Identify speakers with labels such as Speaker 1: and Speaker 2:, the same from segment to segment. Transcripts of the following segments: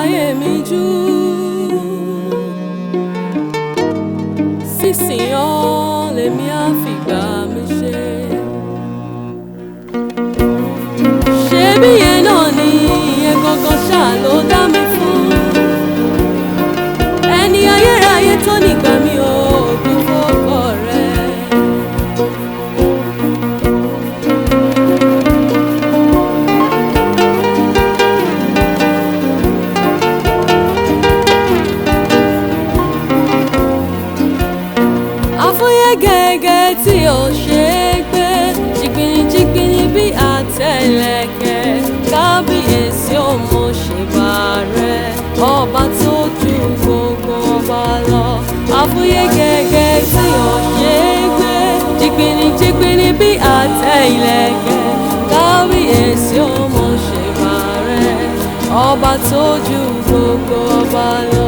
Speaker 1: ayé mi jù sísìn ọ́ lèmi á fìgbà mi ṣe. ṣebí yẹn náà ni ìyẹn gangan ṣáà ló dá mi fún ẹni ayérayé tó nígbà mi ò gbé fọ́kọ rẹ̀. àfúyẹ́ gẹ́gẹ́ tí ò ṣe é gbé jìgbìnìjìgbìnì bí àtẹlẹkẹ kábíyèsí ò mọ ṣèbà rẹ ọba tó ju gbogbo ọba lọ àfúyẹ́ gẹ́gẹ́ tí ò ṣe é gbé jìgbìnìjìgbìnì bí àtẹlẹkẹ kábíyèsí ò mọ ṣèbà rẹ ọba tó ju gbogbo ọba lọ.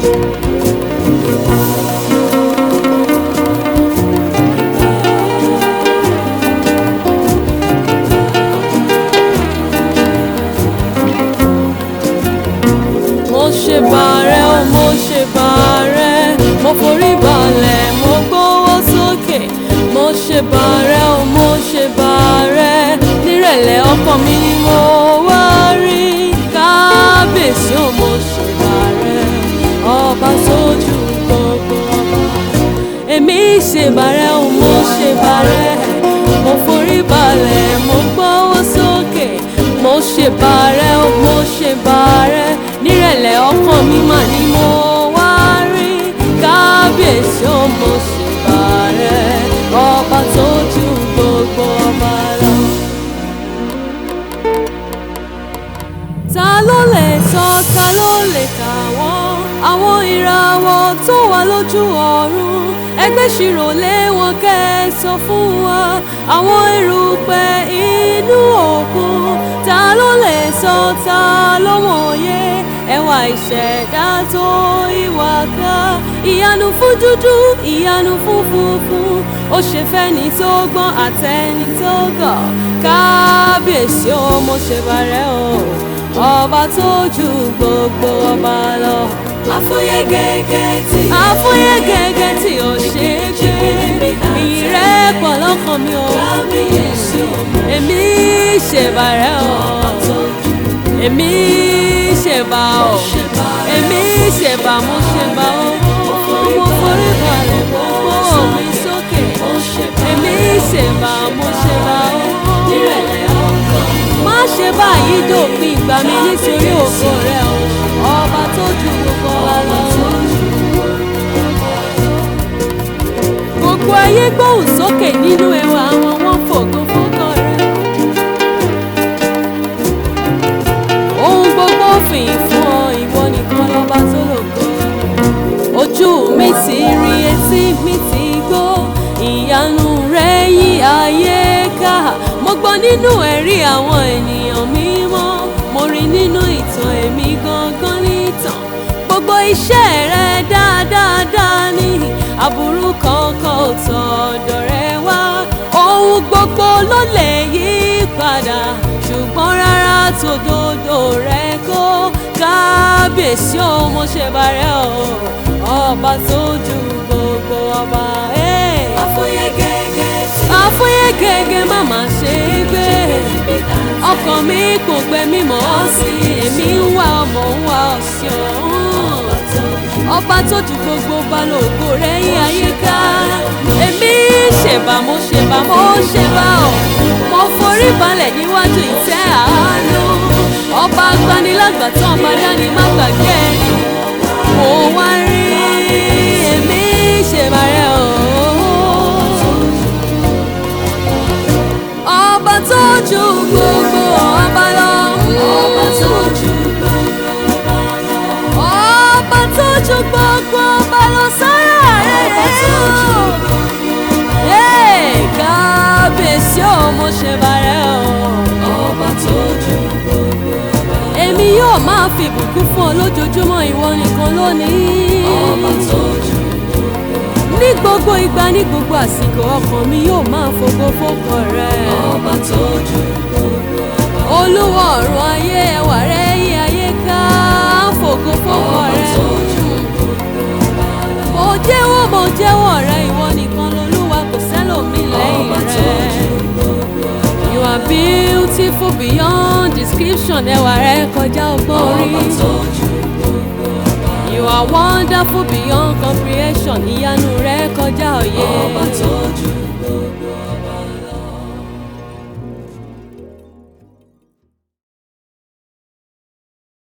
Speaker 1: mo ṣe bàrẹ̀ o mo ṣe bàrẹ̀ mo forí balẹ̀ mo gbówó sókè mo ṣe bàrẹ̀ o mo ṣe bàrẹ̀ nírẹ̀lẹ̀ ọkàn mi ni mo wá rí kábíyèsí o mo ṣe bàrẹ̀ ọba sójú gbogbo ọba èmi ṣe bàrẹ̀ o mo ṣe bàrẹ̀ mo forí balẹ̀ mo gbówó sókè mo ṣe bàrẹ̀ o mo ṣe bàrẹ̀ nírẹ̀lẹ̀ ọkàn mi mà ni mo wá rí kábíyèsí o mo ṣe bàrẹ̀ ọba tó ju gbogbo ọba lọ. ta ló lè sọ ta ló lè kà wọ́n àwọn ìràwọ̀ tó wà lójú ọ̀run ẹgbẹ́ ṣirò lé wọn kẹ́ ẹ sọ fún wa àwọn erùpẹ̀ inú òkun ta ló lè sọ ta ló mọ̀ye ẹwà ìṣẹ̀dá tó ìwà ká ìyanu fún dúdú ìyanu fún funfun ó ṣe fẹ́ni tó gbọ́n àtẹni tó gọ̀ kábíyèsí ó mo ṣe bàrẹ̀ o ọba tó ju gbogbo ọba lọ.
Speaker 2: àfúyẹ́ gẹ́gẹ́ tí
Speaker 1: àfúyẹ́ gẹ́gẹ́ tí ò ṣe é gbé ìyìn rẹ̀ pọ̀ lọ́kàn mi o.
Speaker 2: kábíyèsí o
Speaker 1: èmi ṣèbàrẹ̀ o èmi ṣèbà o èmi ṣèbà mo ṣèbà o mo forí balẹ̀ mo gbówó mi sókè èmi ṣèbà mo ṣèbà o
Speaker 2: nírẹ̀lẹ̀ ọkàn
Speaker 1: má ṣe báyìí dòpin ìgbà mi nítorí ògo rẹ o ọba tó ju gbogbo wa lọ. gbogbo ayé gbóhùn sókè nínú ẹwà àwọn wọn fògo fókọ rẹ. ohun gbogbo fìyìn fún ọ ìwọ nìkan lọ́ba tó lògo. ojú mi ti rí etí mi ti gbọ́ ìyanu rẹ yí ayé ká mo gbọ́ nínú ẹ̀rí àwọn ènìyàn mímọ́ mo rí nínú ìtàn èmi gangan nìtàn gbogbo iṣẹ́ rẹ dáadáa ní aburú kankan ò tọ̀dọ̀ rẹ wá ohun gbogbo ló lè yí padà ṣùgbọ́n rárá tòdodo rẹ kó kábíyèsí o mo ṣe bàrẹ̀ o ọba tó ju gbogbo ọba. Hey
Speaker 2: àfúyẹ́ gẹ́gẹ́ tí
Speaker 1: àfúyẹ́ gẹ́gẹ́ má má ṣe é gbé ọkàn mi kò gbẹ mímọ́ sí èmi ń wá ọmọ ń wá ọ̀sìn ọ̀hún ọba tó ju gbogbo balógo rẹ̀ yí ayé ká èmi ṣèbà mo ṣèbà mo ṣèbà ọ̀ mo forí balẹ̀ níwájú ìtẹ́ àánú ọba agbanilágbàtàn ọba dání má gbàgbé ẹni mo wá rí èmi ṣèbà rẹ̀ ọ̀hún ọba tó ju gbogbo ọba lọ.
Speaker 2: ọba tó ju gbogbo ọba lọ
Speaker 1: ọba tó ju gbogbo ọba lọ sára rẹ̀.
Speaker 2: ọba tó ju gbogbo
Speaker 1: Ee, kábíyèsí ò mo ṣe bàrẹ̀ o.
Speaker 2: ọba tó ju gbogbo ọba
Speaker 1: èmi yóò máa fi ìbùkún fún ọ lójoojúmọ́ ìwọ nìkan lónìí.
Speaker 2: ọba tó ju
Speaker 1: ní gbogbo ìgbà ní gbogbo àsìkò ọkàn mi yóò máa fògo fókọ rẹ.
Speaker 2: ọba tó ju gbogbo ọba
Speaker 1: olúwa ọ̀run ayé ẹwà rẹ̀ yí ayé ká fò description ẹwà rẹ kọjá ọgbọ́n
Speaker 2: Ọba
Speaker 1: orí.
Speaker 2: tó ju gbogbo ọba.
Speaker 1: You are wonderful beyond comprehension ìyanu rẹ kọjá òye.
Speaker 2: Ọba tó